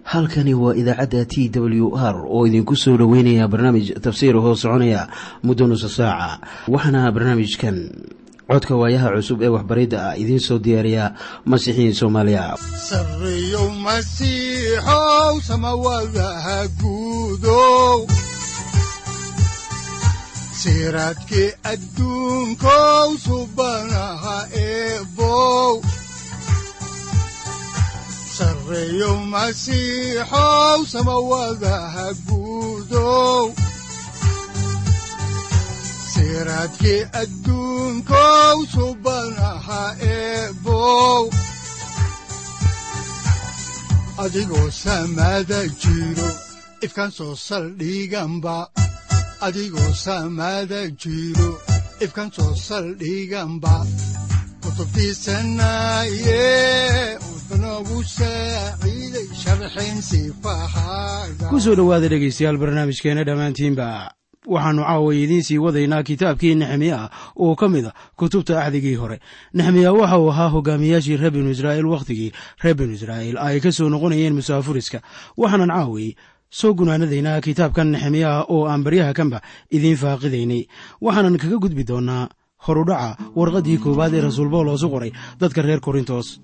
halkani waa idaacadda t w r oo idinku soo dhoweynaya barnaamij tafsiir hoo soconaya muddo nusa saaca waxaana barnaamijkan codka waayaha cusub ee waxbaridda ah idiin soo diyaariya masiixiin soomaaliya sareyow masiixow samawadaha guudow siraadkii adduunkow subanaha eebow sareyow masiixow samawadaha guudow siraadkii adduunkow subanaha eebow adigoo samada jiro ifkaan soo saldhiganba adigoo samada jiro ifkaan soo saldhiganba kutubtiisanaye udanogu saaciiday sharxin sifahaaga ku soo dhowaada dhegaystayaal barnaamijkeenna dhammaantiinba waxaannu caaway idiin sii wadaynaa kitaabkii nexemiya oo ka mid a kutubta axdigii hore nexemiya waxa uu ahaa hogaamiyaashii reer binu israa'iil wakhtigii reer binu israa'iil ay ka soo noqonayeen musaafuriska waxaanan caaway soo gunaanadaynaa kitaabkan nexemiya oo aan baryaha kanba idiin faaqidaynay waxaanan kaga gudbi doonnaa horudhaca warqaddii koowaad ee rasuul bawloosu qoray dadka reer korintos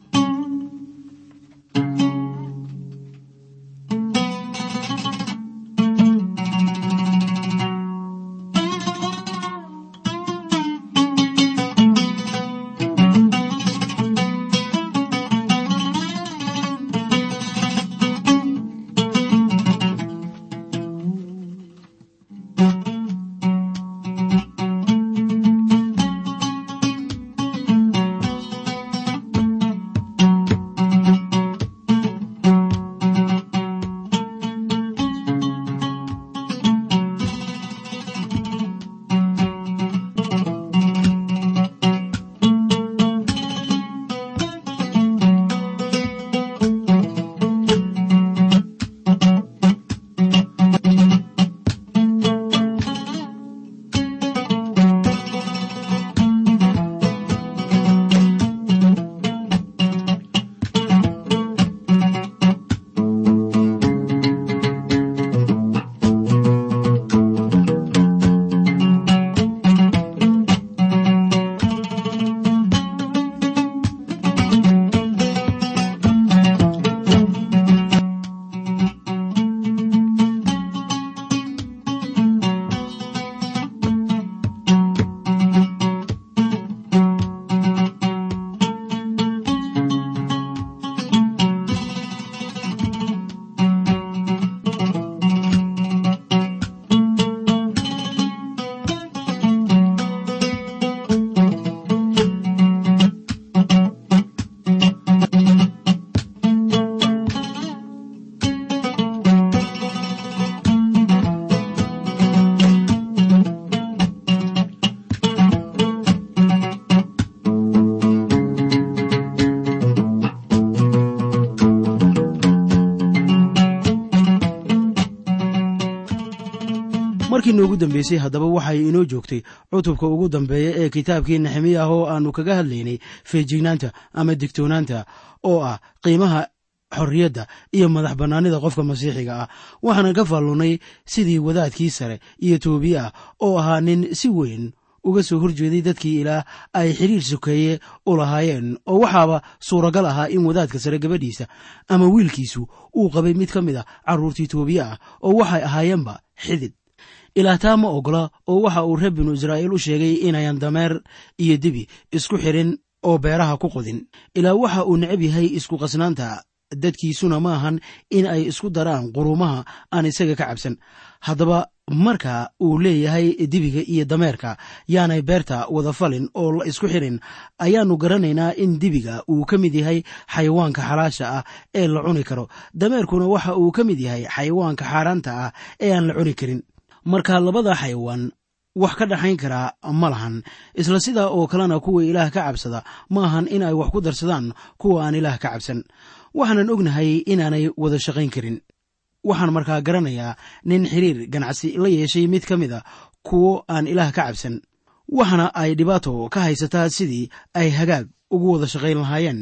markii noogu dambeysay haddaba waxay inoo joogtay cutubka ugu dambeeya ee kitaabkii nexemiya oo aannu kaga hadlaynay feejignaanta ama digtoonaanta oo ah qiimaha xorriyadda iyo madax bannaanida qofka masiixiga ah waxaanan ka faallunnay sidii wadaadkii sare iyo toobiye ah oo ahaa nin si weyn uga soo horjeeday dadkii ilaah ay xidhiir sokeeye u lahaayeen oo waxaaba suuragal ahaa in wadaadka sare gabadhiisa ama wiilkiisu uu qabay mid ka mid a carruurtii toobiye ah oo waxay ahaayeenba xidid ilaah taa ma ogola oo waxa uu reer binu israa'iil u sheegay inayan dameer iyo dibi isku xidhin oo beeraha ku qodin ilaa waxa uu necab yahay isku qasnaanta dadkiisuna ma ahan in ay isku daraan qurumaha aan isaga ka cabsan haddaba marka uu leeyahay dibiga iyo dameerka yaanay beerta wada falin oo la isku xidhin ayaannu garanaynaa in dibiga uu ka mid yahay xayawaanka xalaasha ah ee la cuni karo dameerkuna waxa uu ka mid yahay xayawaanka xaaraanta ah ee aan la cuni karin marka labada xayawaan wax ka dhaxayn karaa ma lahan isla sidaa oo kalena kuwa ilaah ka cabsada ma ahan in ay wax ku darsadaan kuwa aan ilaah ka cabsan waxaanan ognahay inaanay wada shaqayn karin waxaan markaa garanayaa nin xiriir ganacsi la yeeshay mid ka mid a kuwo aan ilaah ka cabsan waxaana ay dhibaato ka haysataa sidii ay hagaag ugu wada shaqayn lahaayeen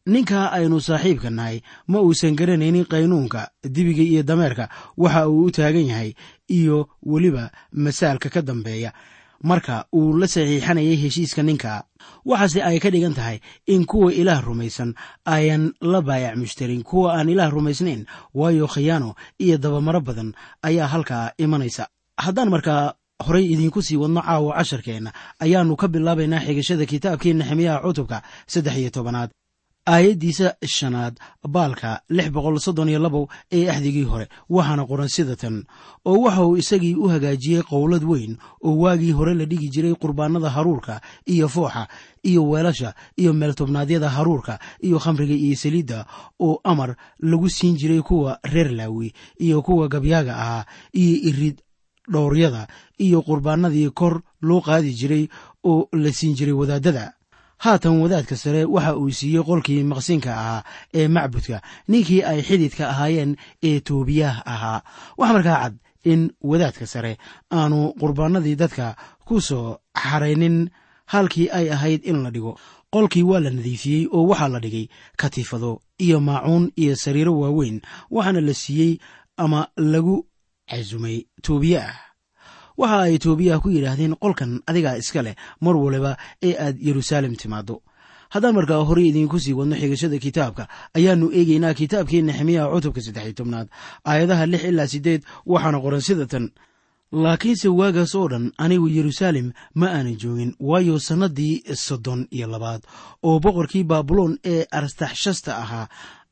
ninka aynu saaxiibka nahay ma uusan garanaynin qaynuunka dibiga iyo dameerka waxa uu u taagan yahay iyo weliba masaalka ka dambeeya marka uu la saxiixanayay heshiiska ninka waxaase ay ka dhigan tahay in kuwa ilaah rumaysan ayan la baayac mushtarin kuwa aan ilaah rumaysnayn waayo khiyaano iyo dabamaro badan ayaa halkaa imanaysa haddaan markaa horay idiinku sii wadno caawa casharkeenna ayaannu ka bilaabaynaa xigashada kitaabkii nexemiyaha cutubka saddex iyo tobanaad aayaddiisa shanaad baalka lix boqol soddon iyo labow ee axdigii hore waxaana qoran sida tan oo waxa uu isagii u hagaajiyey qowlad weyn oo waagii hore la dhigi jiray qurbaanada haruurka iyo fooxa iyo weelasha iyo meeltobnaadyada haruurka iyo khamriga iyo saliidda oo amar lagu siin jiray kuwa reer laawi iyo kuwa gabyaaga ahaa iyo irid dhowryada iyo qurbaanadii kor loo qaadi jiray oo la siin jiray wadaadada haatan wadaadka sare waxa uu siiyey qolkii maqsinka ahaa ee macbudka ninkii ay xididka ahaayeen ee toobiyaah ahaa waxaa markaa cad in wadaadka sare aanu qurbaanadii dadka ku soo xaraynin halkii ay ahayd in la dhigo qolkii waa la nadiifiyey oo waxaa la dhigay katiifado iyo maacuun iyo sariiro waaweyn waxaana la siiyey ama lagu casumay toobiyaah waxa ay toobiyaha ku yidhaahdeen qolkan adigaa iska leh mar waliba ee aad yeruusaalem timaaddo haddaan markaa horey idiinku sii wadno xigashada kitaabka ayaannu eegaynaa kitaabkii nexemiyaha cutubka saddex iyo tobnaad aayadaha lix ilaa siddeed waxaana qoran sida tan laakiinse waagaas oo dhan anigu yeruusaalem ma aanan joogin waayo sannaddii soddon iyo labaad oo boqorkii baabuloon ee artaxshasta ahaa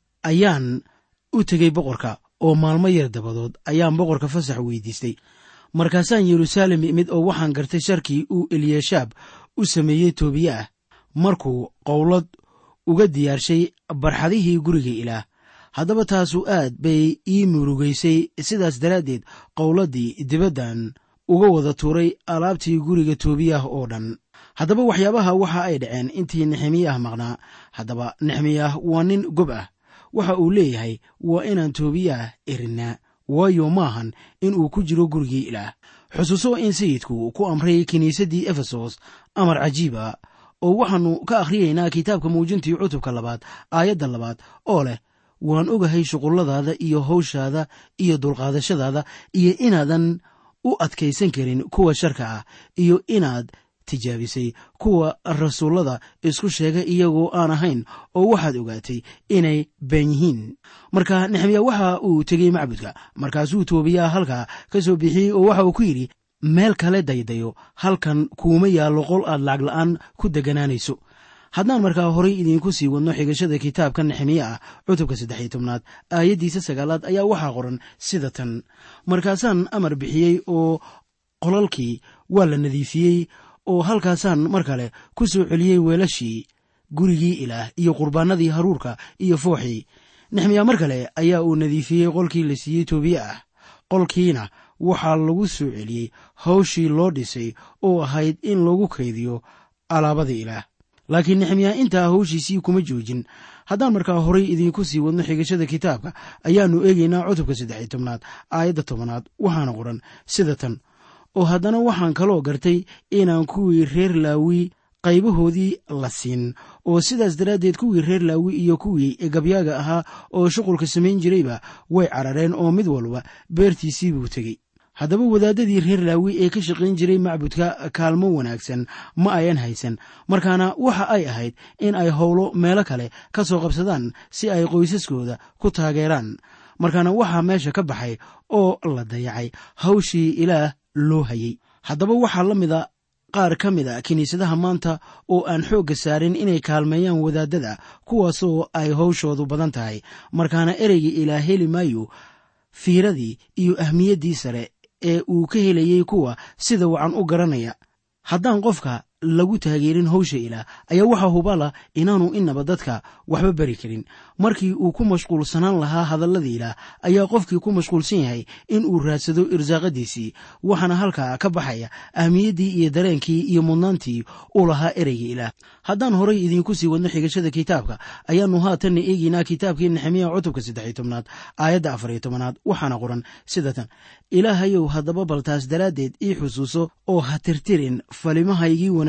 ayaan u tegey boqorka oo maalmo yar dabadood ayaan boqorka fasax weydiistay markaasaan yeruusaalem imid oo waxaan gartay sharkii uu eliyashaab u sameeyey toobiye ah markuu qowlad uga diyaarshay barxadihii guriga ilaah haddaba taasu aad bay ii murugaysay sidaas daraaddeed qowladdii dibaddan uga wada tuuray alaabtii guriga toobiyah oo dhan haddaba waxyaabaha waxa ay dhaceen intii nexemiyah maqnaa haddaba nexemiyah waa nin gob ah waxa uu leeyahay waa inaan toobiyah erinaa waayo maahan in uu ku jiro gurigii ilaah xusuuso in sayidku ku amray kiniisaddii efesos amar cajiiba oo waxaannu ka akhriyaynaa kitaabka muujintii cutubka labaad aayadda labaad oo leh waan ogahay shuqulladaada iyo hawshaada iyo dulqaadashadaada iyo inaadan u adkaysan karin kuwa sharka ah iyo inaad tijaabisay kuwa rasuullada isku sheega iyagoo aan ahayn oo waxaad ogaatay inay been yihiin marka nexemiya waxa uu tegey macbudka markaasuu toobiyaa halkaa ka soo bixiyey oo waxa uu ku yidhi meel kale daydayo halkan kuuma yaallo qol aad lacag la'aan ku deganaanayso haddaan markaa horay idiinku sii wadno xigashada kitaabka nexemiye ah cutubka saddex iyo tobnaad aayaddiisa sagaalaad ayaa waxaa qoran sida tan markaasaan amar bixiyey oo qolalkii waa la nadiifiyey oo halkaasaan mar kale ku soo celiyey weelashii gurigii ilaah iyo qurbaanadii haruurka iyo fooxii nexmiya mar kale ayaa uu nadiifiyey qolkii la siiyey toobiye ah qolkiina waxaa lagu soo celiyey hawshii loo dhisay oo ahayd in lagu kaydiyo alaabada ilaah laakiin nexemiya intaa hawshiisii kuma joojin haddaan markaa horay idiinku sii wadno xigashada kitaabka ayaannu eegaynaa cutubka saddex iyo tobnaad aayadda tobanaad waxaana qoran sida tan oo haddana waxaan kaloo gartay inaan kuwii reer laawi qaybahoodii la siin oo sidaas daraaddeed kuwii reer laawi iyo kuwii gabyaaga ahaa oo shuqulka samayn jirayba way carareen oo mid walba beertiisii buu tegey haddaba wadaadadii reer laawi ee ka shaqayn jiray macbudka kaalmo wanaagsan ma ayan haysan markaana waxa ay ahayd in ay howlo meelo kale ka soo qabsadaan si ay qoysaskooda ku taageeraan markaana waxaa meesha ka baxay oo la dayacay hawshii ilaah loo hayey haddaba waxaa la mida qaar ka mid a kiniisadaha maanta oo aan xoogga saarin inay kaalmeeyaan wadaadada kuwaasoo ay hawshoodu badan tahay markaana ereyga ilaah heli maayo fiiradii iyo ahmiyaddii sare ee uu ka helayey kuwa sida wacan u garanaya haddaan qofka lagu taageerin hawsha ilaah ayaa waxaa hubala inaanu inaba dadka waxba bari karin markii uu ku mashquulsanaan lahaa hadallada ilaah ayaa qofkii ku mashquulsan yahay in uu raadsado irsaaqadiisii waxaana halkaa ka baxaya ahmiyaddii iyo dareenkii iyo mudnaantii u lahaa ereyga ilaah haddaan horay idiinku sii wadno xigashada kitaabka ayaannu haatanna eegaynaa kitaabkii nexemiya cutubka saddexiyo tobnaad aayadda afariyo tobanaad waxaana qoran sida tan ilaahayow haddaba baltaas daraaddeed ii xusuuso oo ha tirtirin falimahaygii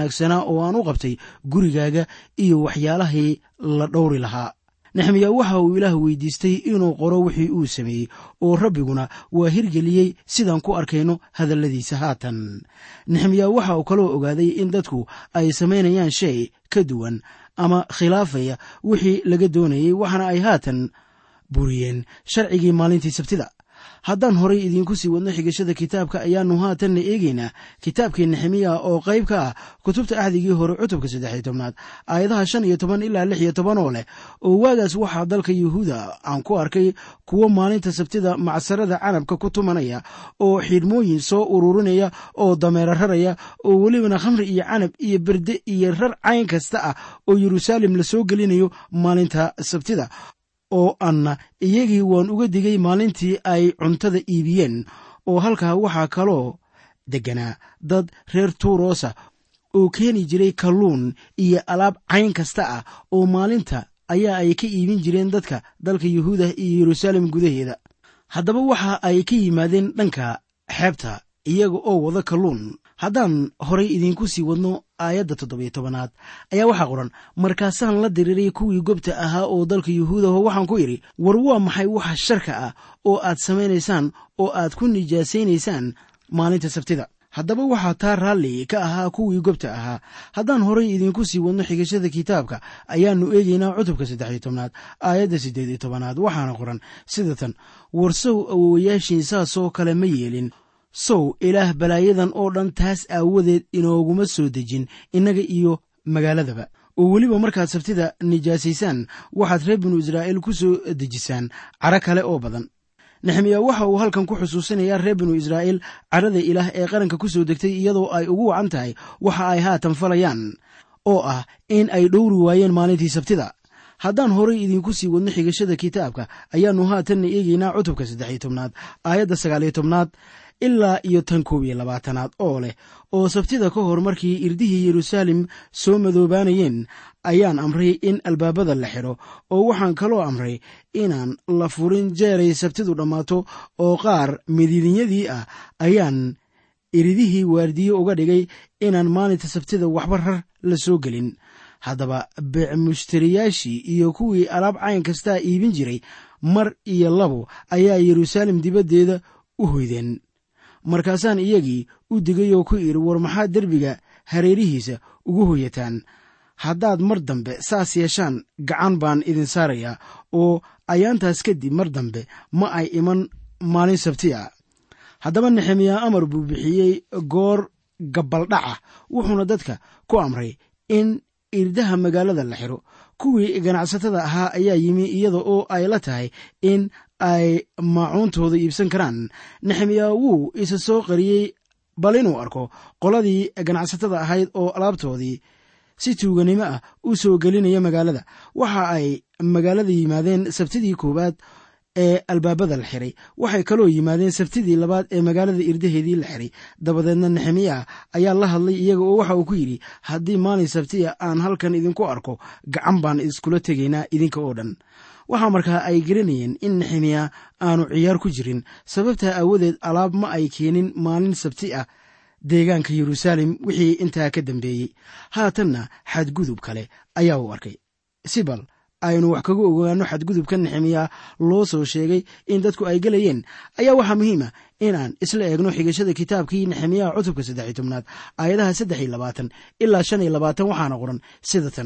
wanaagsanaa oo aan u qabtay gurigaaga iyo waxyaalahii la dhowri lahaa nexemiya waxa uu ilaah weydiistay inuu qoro wixii uu sameeyey oo rabbiguna waa hirgeliyey sidaan ku arkayno hadalladiisa haatan nexemiya waxa uu kaloo ogaaday in dadku ay samaynayaan shay ka duwan ama khilaafaya wixii laga doonayey waxaana ay haatan buriyeen sharcigii maalintii sabtida haddaan horay idiinku sii wadno xigashada kitaabka ayaannu haatanna eegaynaa kitaabkii nexemiya oo qayb ka ah kutubta axdigii hore cutubka saddex iyo tobnaad aayadaha shan iyo toban ilaa lix iyo toban oo leh oo waagaas waxaa dalka yuhuuda aan ku arkay kuwo maalinta sabtida macsarada canabka ku tumanaya oo xidhmooyin soo ururinaya oo dameera raraya oo welibana khamri iyo canab iyo berde iyo rar cayn kasta ah oo yeruusaalem la soo gelinayo maalinta sabtida oo anna iyagii waan uga digay maalintii ay cuntada iibiyeen oo halkaa waxaa kaloo degganaa dad reer tuurosa oo keeni jiray kalluun iyo alaab cayn kasta ah oo maalinta ayaa ay ka iibin jireen dadka dalka yuhuuda iyo yeruusaalem gudaheeda haddaba waxa ay ka yimaadeen dhanka xeebta iyaga oo wada kalluun haddaan horay idiinku sii wadno aayadda toddobiyo tobanaad ayaa waxaa qoran markaasaan la diriiray kuwii gobta ahaa oo dalka yuhuudaho waxaan ku idhi war waa maxay waxa sharka ah oo aad samaynaysaan oo aad ku nijaasaynaysaan maalinta sabtida haddaba waxaa taa raalli ka ahaa kuwii gobta ahaa haddaan horay idiinku sii wadno xigashada kitaabka ayaannu eegaynaa cutubka saddexiyo tobnaad aayadda siddeed iyo tobanaad waxaana qoran sida tan war sow awowayaashiin saasoo kale ma yeelin sow ilaah balaayadan oo dhan taas aawadeed inooguma soo dejin innaga iyo magaaladaba oo weliba markaad sabtida nijaasaysaan waxaad reer binu israa'iil ku soo dejisaan caro kale oo badan nexemiya waxa uu halkan ku xusuusinayaa reer binu israa'iil cadhada ilaah ee qaranka ku soo degtay iyadoo ay ugu wacan tahay waxa ay haatan falayaan oo ah in ay dhowri waayeen maalintii sabtida haddaan horay idiinku sii wadno xigashada kitaabka ayaannu haatanna eegaynaa cutubka saddexiyo tobnaad aayadda sagaaliyo tobnaad ilaa iyo tan koob iyo labaatanaad oo leh oo sabtida ka hor markii irdihii yeruusaalem soo madoobaanayeen ayaan amray in albaabada la xidho oo waxaan kaloo amray inaan la furin jeeray sabtidu dhammaato oo qaar midiidinyadii ah ayaan iridihii waardiye uga dhigay inaan maalinta sabtida waxba rar la soo gelin haddaba beec mushtariyaashii iyo kuwii alaab cayn kastaa iibin jiray mar iyo labo ayaa yeruusaalem dibaddeeda u hoydeen markaasaan iyagii u digay oo ku idhi war maxaad derbiga hareerihiisa ugu hoyataan haddaad mar dambe saas yeeshaan gacan baan idin saarayaa oo ayaantaas kadib mar dambe ma ay iman maalin sabti a haddaba nexemiya amar buu bixiyey goor gabaldhaca wuxuuna dadka ku amray in irdaha magaalada la xiro kuwii ganacsatada ahaa ayaa yimi iyada oo ay la tahay in ay maacuuntooda iibsan karaan nexemiya wuu isa soo qariyey bal inuu arko qoladii ganacsatada ahayd oo alaabtoodii si tuuganimo ah u soo gelinaya magaalada waxa ay magaalada yimaadeen sabtidii koowaad ee albaabada la xiray waxay kaloo yimaadeen sabtidii labaad ee magaalada irdaheedii la xiray dabadeedna nexemiya ayaa la hadlay iyaga oo waxa uu ku yidhi haddii maalin sabtiya aan halkan idinku arko gacan baan iskula tegaynaa idinka oo dhan waxaa markaa ay garanayeen in nexemiya aanu ciyaar ku jirin sababtaa aawadeed alaab ma ay keenin maalin sabti ah deegaanka yeruusaalem wixii intaa ka dambeeyey haatanna xadgudub kale ayaa uu arkay sibal aynu wax kaga ogaano xadgudubka nexemiya loo soo sheegay in dadku ay gelayeen ayaa waxaa muhiima inaan isla eegno xigashada kitaabkii nexemiya cutubka saddexiy tobnaad aayadaha saddex iyo labaatan ilaa shan iyo labaatan waxaana qoran sida tan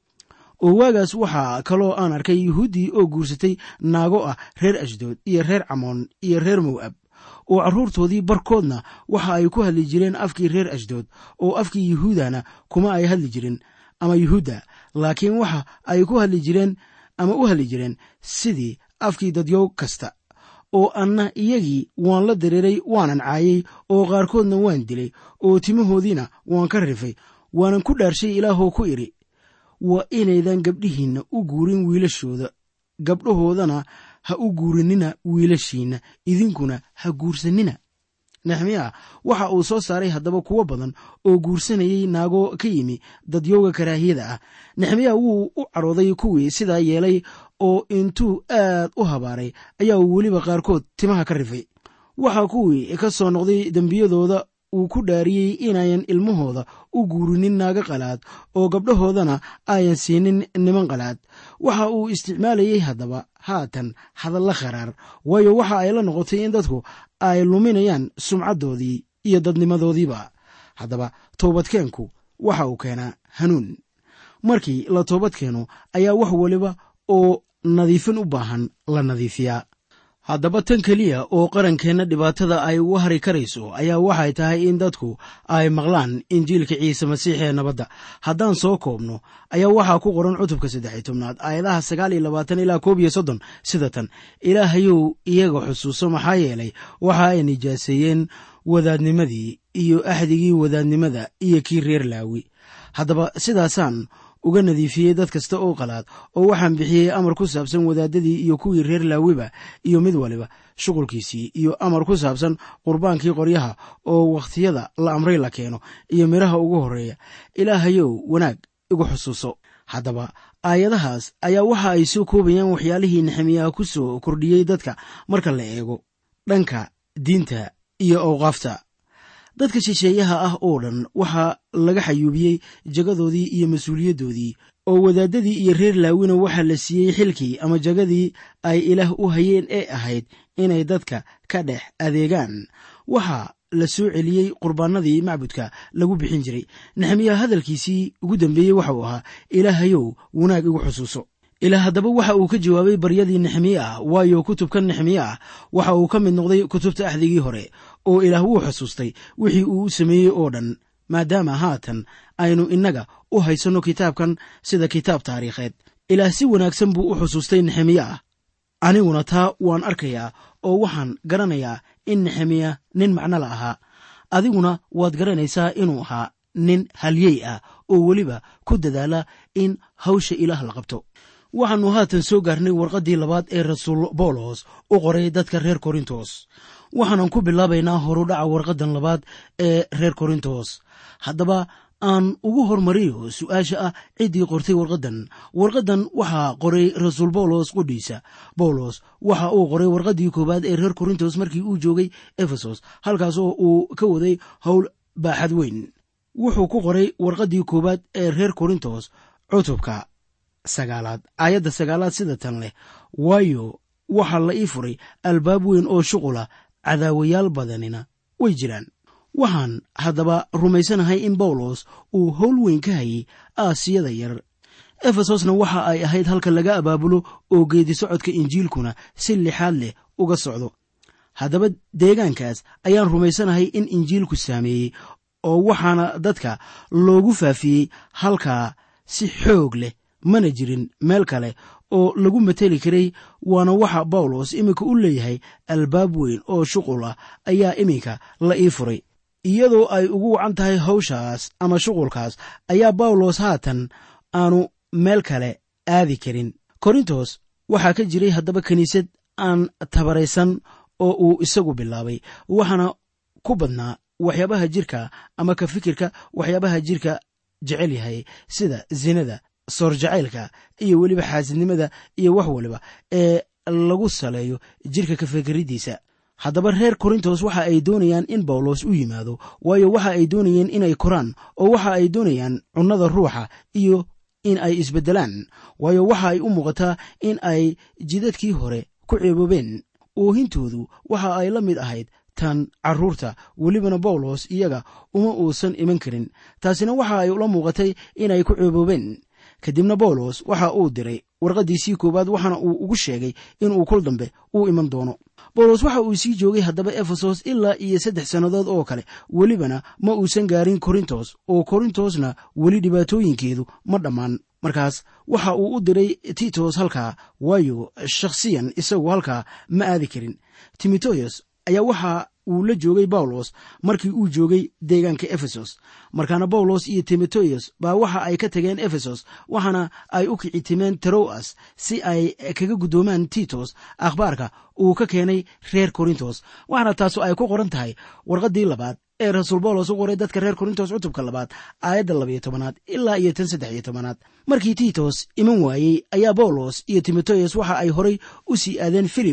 oo waagaas waxaa kaloo aan arkay yuhuuddii oo guursatay naago ah reer ashdood iyo reer camoon iyo reer mow'ab oo carruurtoodii barkoodna waxa ay ku hadli jireen afkii reer ashdood oo afkii yuhuudana kuma ay hadli jirin ama yuhuudda laakiin waxa ay ku hadli jireen ama u hadli jireen sidii afkii dadyow kasta oo anna iyagii waan la dareeray waanan caayay oo qaarkoodna waan dilay oo timahoodiina waan ka rifay waanan ku dhaarshay ilaahoo ku idhi waa inaydan gabdhihiinna u guurin wiilashooda gabdhahoodana ha u guurinina wiilashiinna idinkuna ha guursanina nexmiya waxa uu soo saaray haddaba kuwo badan oo guursanayay naago ka yimi dadyowga karaahiyada ah nexmiya wuu u carooday kuwii sidaa yeelay oo intuu aad u habaaray ayaa uu weliba qaarkood timaha ka rifay waxaa kuwii ka soo noqday dembiyadooda uu ku dhaariyey inayan ilmahooda u guurinin naago qalaad oo gabdhahoodana ayan siinin niman qalaad waxa uu isticmaalayey haddaba haatan hadalla kharaar waayo waxa ay la noqotay in dadku ay luminayaan sumcaddoodii iyo dadnimadoodiiba haddaba toobadkeenku waxa uu keenaa hanuun markii la toobad keeno ayaa wax waliba oo nadiifin u baahan la nadiifiyaa haddaba tan keliya oo qarankeenna dhibaatada ay uga hari karayso ayaa waxay tahay in dadku ay maqlaan injiilka ciise masiix ee nabadda haddaan soo koobno ayaa waxaa ku qoran cutubka saddexiy tobnaad aayadaha sagaal iyo labaatan ilaa koob iyo soddon sida tan ilaahayow iyaga xusuuso maxaa yeelay waxa ay nijaaseeyeen wadaadnimadii iyo axdigii wadaadnimada iyo kii reer laawi haddaba sidaasaan uga nadiifiyey dad kasta oo qalaad oo waxaan bixiyey amar ku saabsan wadaadadii iyo kuwii reer laawiba iyo mid waliba shuqulkiisii iyo amar ku saabsan qurbaankii qoryaha oo wakhtiyada la amray la keeno iyo midhaha ugu horreeya ilaahayow wanaag igu xusuuso haddaba aayadahaas ayaa waxa ay soo koobayaan waxyaalihii nexemiyaha ku soo kordhiyey dadka marka la eego dhanka diinta iyo awqaafta dadka shisheeyaha ah oo dhan waxaa laga xayuubiyey jagadoodii iyo mas-uuliyaddoodii oo wadaadadii iyo reer laawina waxaa la siiyey xilkii ama jagadii ay ilaah u hayeen ee ahayd inay dadka ka dhex adeegaan waxaa la soo celiyey qurbaanadii macbudka lagu bixin jiray nexemiya hadalkiisii ugu dambeeyey waxa uu ahaa ilaahayow wanaag igu xusuuso ilaah haddaba waxa uu ka jawaabay baryadii nexemiye ah waayo kutubka nexemiye ah waxa uu ka mid noqday kutubta axdigii hore oo ilaah wuu xusuustay wixii uu u sameeyey oo dhan maadaama haatan aynu innaga u haysanno kitaabkan sida kitaab taariikheed ilaah si wanaagsan buu u xusuustay nexemiye ah aniguna taa waan arkayaa oo waxaan garanayaa in nexemiya nin macno la ahaa adiguna waad garanaysaa inuu ahaa nin halyey ah oo weliba ku dadaala in hawsha ilaah la qabto waxaannu haatan soo gaarnay warqaddii labaad ee rasuul bawlos u qoray dadka reer korintos waxaanan ku bilaabaynaa horudhaca warqaddan labaad ee reer korintos haddaba aan ugu hormariyo su-aasha ah ciddii qortay warqaddan warqaddan waxaa qoray rasuul bawlos qudhiisa bawlos waxa uu qoray warqaddii koowaad ee reer korintos markii uu joogay efesos halkaas oo uu ka waday howl baaxad weyn wuxuu ku qoray warqaddii koowaad ee reer korintos cutubka sagaalaad aayadda sagaalaad sida tan leh waayo waxaa la ii furay albaab weyn oo shuqula cadaawayaal badanina way jiraan waxaan haddaba rumaysanahay in bawlos uu howl weyn ka hayay aasiyada yar efesosna waxa ay ahayd halka laga abaabulo oo geedi socodka injiilkuna si lixaad leh uga socdo haddaba deegaankaas ayaan rumaysanahay in injiilku saameeyey oo waxaana dadka loogu faafiyey halkaa si xoog leh mana jirin meel kale oo lagu mateli karay waana waxa bawlos iminka u leeyahay albaab weyn oo shuqul ah ayaa iminka la ii furay iyadoo ay ugu wacan tahay hawshaas ama shuqulkaas ayaa bawlos haatan aanu meel kale aadi karin korintos waxaa ka jiray haddaba kiniisad aan tabaraysan oo uu isagu bilaabay waxaana ku badnaa waxyaabaha jirka ama ka fikirka waxyaabaha jirka jecel yahay sida zinada soor jacaylka iyo weliba xaasidnimada iyo wax waliba ee lagu saleeyo jirka ka fikiridiisa haddaba reer korintos waxa ay doonayaan in bawlos u yimaado waayo waxa ay doonayeen inay koraan oo waxa ay doonayaan cunnada ruuxa iyo in ay isbeddelaan waayo waxa ay u muuqataa in ay jidadkii hore ku ceeboobeen oohintoodu waxa ay la mid ahayd tan carruurta welibana bawlos iyaga uma uusan iman karin taasina waxa ay ula muuqatay inay ku ceeboobeen kadibna bawlos waxa uu diray warqaddiisii koowaad waxaana uu ugu sheegay inuu kul dambe uu iman doono bawlos waxa uu sii joogay haddaba efesos ilaa iyo saddex sannadood oo kale welibana ma uusan gaarin korintos oo korintosna weli dhibaatooyinkeedu ma dhammaan markaas waxa uu u diray titos halkaa waayo shakhsiyan isagu halkaa ma aadi karin timoteos ayaa waxa uu la joogay bawlos markii uu joogay deegaanka efesos markaana bawlos iyo timoteos baa waxa ay ka tageen efesos waxaana ay u kici timeen teroas si ay kaga guddoomaan titos akhbaarka uu ka keenay reer korintos waxaana taasu ay ku qoran tahay warqaddii labaad ee rasuul bawlos u qoray dadka reer korintos cutubka labaad aayadda labayo tobanaad ilaa iyo tan saddex iyo tobanaad markii titos iman waayey ayaa bawlos iyo timoteos waxa ay horay u sii aadeen filiboy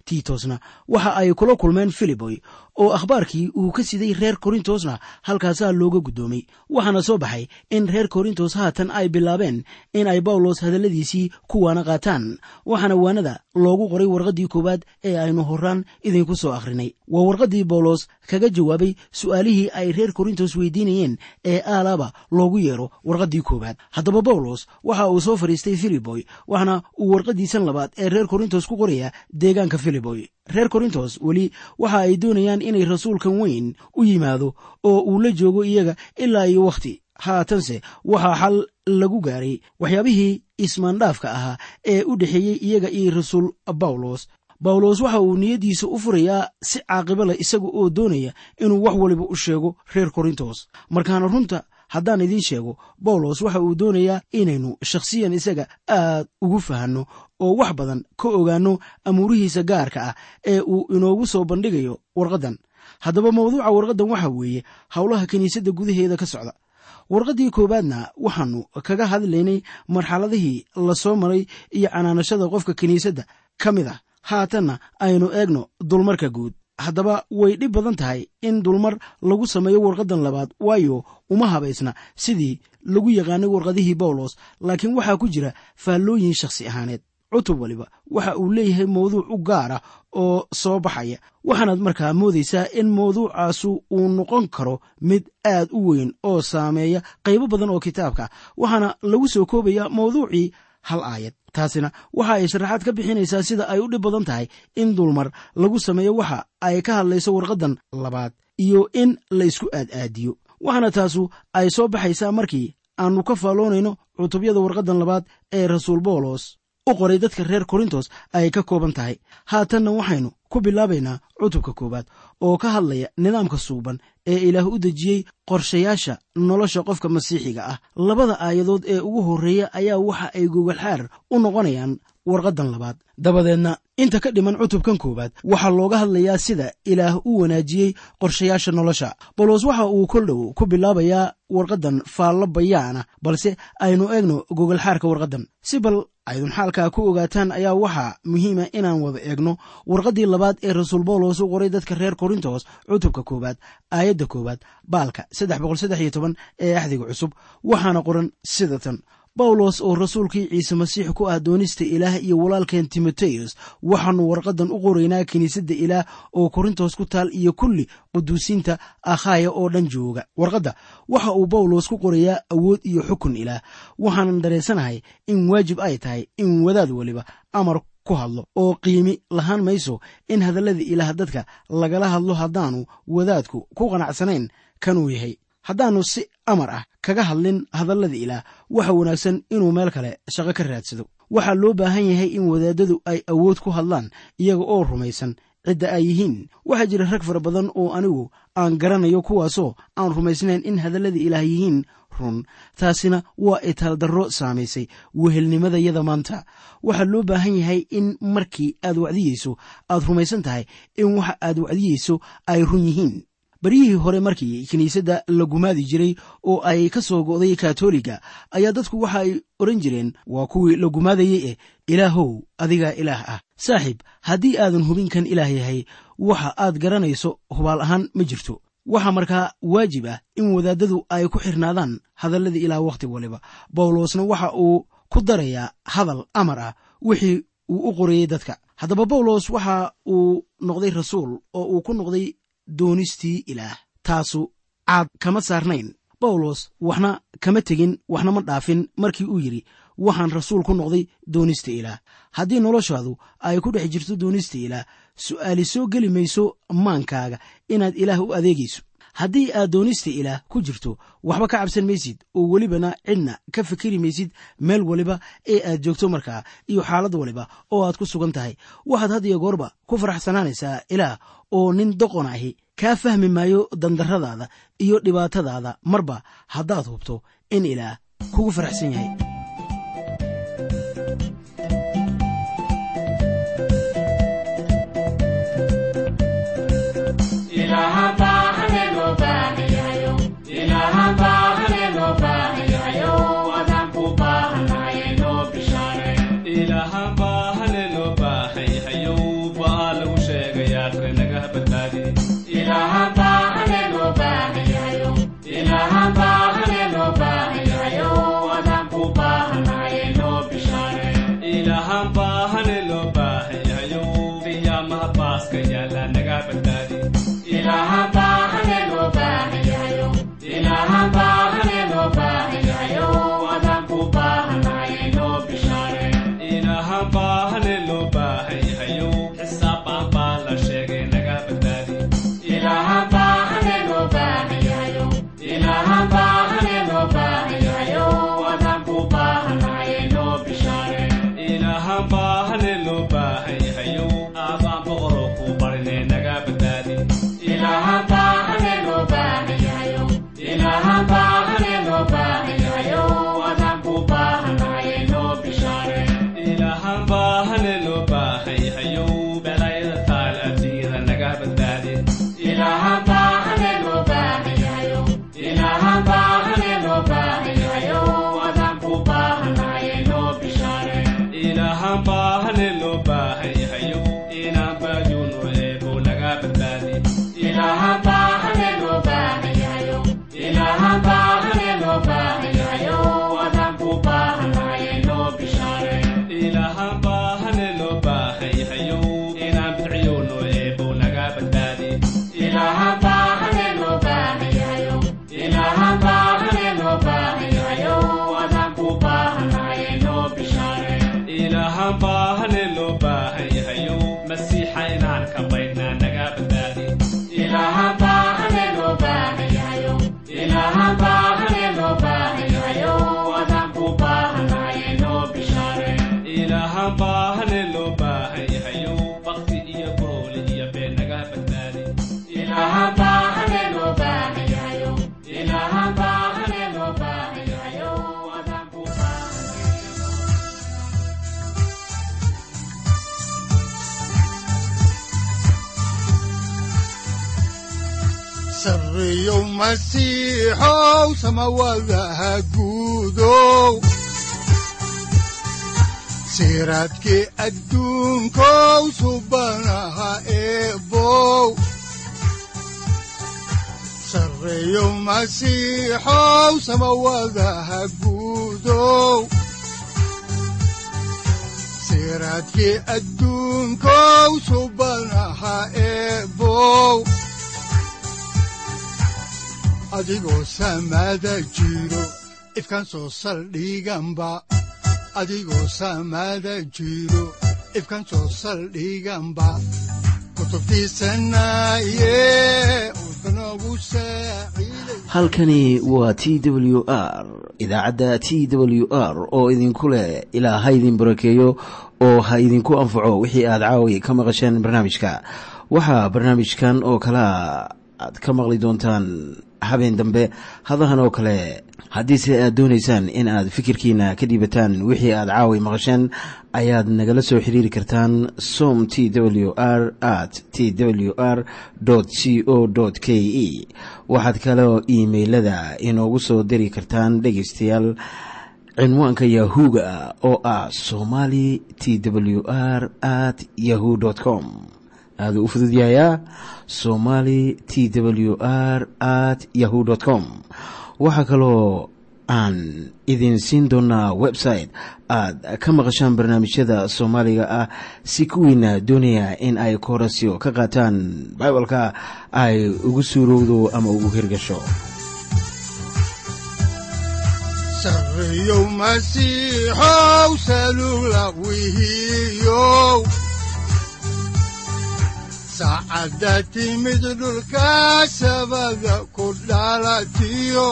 tiitosna waxa ay kula kulmeen filiboy oo akhbaarkii uu ka siday reer korintosna halkaasaa looga guddoomay waxaana soo baxay in reer korintos haatan ay bilaabeen in ay bawlos hadalladiisii ku waana qaataan waxaana waanada loogu qoray warqaddii koowaad ee aynu horaan idinku soo akhrinay waa warqaddii bawlos kaga jawaabay su'aalihii ay reer korintos weydiinayeen ee aalaaba loogu yeero warqaddii koowaad haddaba bawlos waxa uu soo fadhiistay filiboy waxaana uu warqaddiisan labaad ee reer korintos ku qorayaa deegaanka filiboy reer korintos weli waxa ay doonayaan inay rasuulkan weyn u yimaado oo uu la joogo iyaga ilaa iyo wakhti haatanse waxaa xal lagu gaaray waxyaabihii ismaandhaafka ahaa ee u dhexeeyey iyaga iyo rasuul bawlos bawlos waxa uu niyaddiisa u furayaa si caaqibo leh isaga oo doonaya inuu wax waliba u sheego reer korintos markaana runta haddaan idiin sheego bawlos waxa uu doonayaa inaynu shakhsiyan isaga aad ugu fahanno oo wax badan ka ogaanno amuurihiisa gaarka ah ee uu inoogu soo bandhigayo warqaddan haddaba mawduuca warqaddan waxa weeye howlaha kiniisadda gudaheeda ka socda warqaddii koowaadna waxaannu kaga hadlaynay marxaladihii la soo maray iyo canaanashada qofka kiniisadda ka mid ah haatanna aynu eegno dulmarka guud haddaba way dhib badan tahay in dulmar lagu sameeyo warqaddan labaad waayo uma habaysna sidii lagu yaqaanay warqadihii bawlos laakiin waxaa ku jira faallooyin shakhsi ahaaneed cutub waliba waxa uu leeyahay mawduuc u gaara oo soo baxaya waxaanaad markaa moodaysaa in mawduucaasu uu noqon karo mid aad u weyn oo saameeya qaybo badan oo kitaabka waxaana lagu soo koobayaa mawduucii hal aayad taasina waxa ay sharaxaad ka bixinaysaa sida ay u dhib badan tahay in dulmar lagu sameeyo waxa ay ka hadlayso warqaddan labaad iyo in la ysku aad-aadiyo waxaana taasu ay soo baxaysaa markii aannu ka faalloonayno cutubyada warqaddan labaad ee rasuul bawlos u qoray dadka reer korintos ay ka kooban tahay haatanna waxaynu ku bilaabaynaa cutubka koowaad oo ka hadlaya nidaamka suuban ee ilaah u dejiyey qorshayaasha nolosha qofka masiixiga ah labada aayadood ee ugu horreeya ayaa waxa ay gogolxaar u noqonayaan warqaddan labaad dabadeedna inta ka dhiman cutubkan koowaad waxaa looga hadlayaa sida ilaah u wanaajiyey qorshayaasha nolosha bawlos waxa uu kol dhow ku bilaabayaa warqaddan faallo bayaana balse aynu eegno gogolxaarka warqaddan si bal aydun xaalkaa ku ogaataan ayaa waxaa muhiima inaan wada eegno warqaddii labaad ee rasuul bawlos u qoray dadka reer korintos cutubka koowaad aayadda koowaad baalka ee axdiga cusub waxaana qoran sida tan bawlos oo rasuulkii ciise masiix ku ah doonista ilaah iyo walaalkeen timoteyos waxaannu warqaddan u qoraynaa kiniisadda ilaah oo korintos ku taal iyo kulli quduusiinta akhaya oo dhan jooga warqadda waxa uu bawlos ku qorayaa awood iyo xukun ilaah waxaanan dareensanahay in waajib ay tahay in wadaad weliba amar ku hadlo oo qiimi lahaan mayso in hadallada ilaah dadka lagala hadlo haddaanu wadaadku ku qanacsanayn kanuu yahay haddaannu si amar ah kaga hadlin hadallada ilaah waxa wanaagsan inuu meel kale shaqo ka raadsado waxaa loo baahan yahay in wadaadadu ay awood ku hadlaan iyaga oo rumaysan cidda ay yihiin waxaa jira rag fara badan oo anigu aan garanayo kuwaasoo aan rumaysnayn in hadallada ilaah yihiin run taasina waa itaaldarro saamaysay wehelnimadayada maanta waxaa loo baahan yahay in markii aad wacdiyeyso aad rumaysan tahay in waxa aad wacdiyeyso ay run yihiin baryihii hore markii kiniisadda la gumaadi jiray oo ay ka soo go'day katoliga ayaa dadku waxa ay odhan jireen waa kuwii la gumaadayey eh ilaahow adigaa ilaah ah saaxiib haddii aadan hubin kan ilaah yahay waxa aad garanayso hubaal ahaan ma jirto waxaa markaa waajib ah in wadaadadu ay ku xirnaadaan hadallada ilaah wakhti waliba bawlosna waxa uu ku darayaa hadal amar ah wixii uu u qorayey dadka haddaba bawlos waxa uu noqday rasuul oo uu ku noqday doonistii ilaah taasu caad kama saarnayn bawlos waxna kama tegin waxna ma dhaafin markii uu yidhi waxaan rasuul ku noqday doonista ilaah haddii noloshaadu ay ku dhex jirto doonista ilaah su'aali soo geli mayso maankaaga inaad ilaah u adeegayso haddii aad doonista ilaah ku jirto waxba ka cabsan maysid oo welibana cidna ka fikiri maysid meel waliba ee aad joogto markaa iyo xaalad waliba oo aad ku sugan tahay waxaad had iyo goorba ku faraxsanaanaysaa ilaah oo nin doqon ahi kaa fahmi maayo dandarradaada iyo dhibaatadaada marba haddaad hubto in ilaah kugu faraxsan yahay ilahan baa hale loo baahan yahayow baa aakhire naga badbaadi ilaahaan baahane loo baahan yahayo qiyaamaha baaska yaala naga badbaadi ilaahaan baahane loo baahan yahayo xisaab baan baa la sheegay naga badbaadi ilaahaan baahane loo baahan yahayo aabaan boqoroo ku barine naga badbaadi ilaahaan baahane loo baahan yahayo belayada taal adduunyada naga badbaadi ilaahaan baahane loo baahan yahayo inaan baayuuno eebo naga badbaadi ilaahaan baahane loo baahan yahayo inaan bidciyoono eebo naga badbaadi ilaahaan baahane loo baahan yahayo masiixa inaan ka baydhnaa naga badbaadi ilaahaan baahane loo baahan yahayo bakti iyo gooli iyo been naga badbaadi sarreeyow masiixow samawadaha guudow siraadkii adduunkow subanaha eebow sarreeyow masiixow samawadaha guudow siraadkii adduunkow subanaha eebow adigoo samada jiro ifkan soo saldhiganba adigoo samada jiro ifkan soo saldhiganba kutubtiisanaye udbanogu saaciiday halkani waa t w r idaacadda t w r oo idinku leh ilaa ha idin barakeeyo oo ha idinku anfaco wixii aad caawi ka maqasheen barnaamijka waxaa barnaamijkan oo kalea aad ka maqli doontaan habeen dambe hadahan oo kale haddiise aad doonaysaan in aad fikirkiina ka dhiibataan wixii aad caawi maqasheen ayaad nagala soo xiriiri kartaan som t w r at t w r c o k e waxaad kaloo iimailada inoogu soo diri kartaan dhegaystayaal cinwaanka yahu-ga oo ah somali t w r at yahu com aaduu u fududyahayaa somali t w r at yahu com waxaa kaloo aan idin siin doonaa website aad ka maqashaan barnaamijyada soomaaliga ah si kuwiina doonaya in ay koorasyo ka qaataan bibalka ay ugu suurowdo ama ugu hirgasho sarreeyow masiixow salugla wihiyow saacadda timid dhulka sabada ku dhalatiyo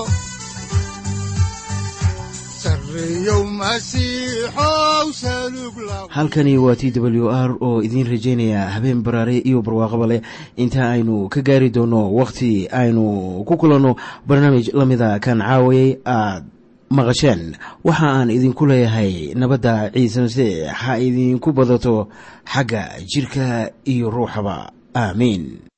sarreeyow masiixow salugla halkani waa t w r oo idiin rajaynaya habeen baraare iyo barwaaqaba leh inta aynu ka gaari doono wakhti aynu ku kulanno barnaamij la mida kan caawayay aad maqasheen waxa aan idinku leeyahay nabadda ciise masiix ha idinku badato xagga jirka iyo ruuxaba aamiin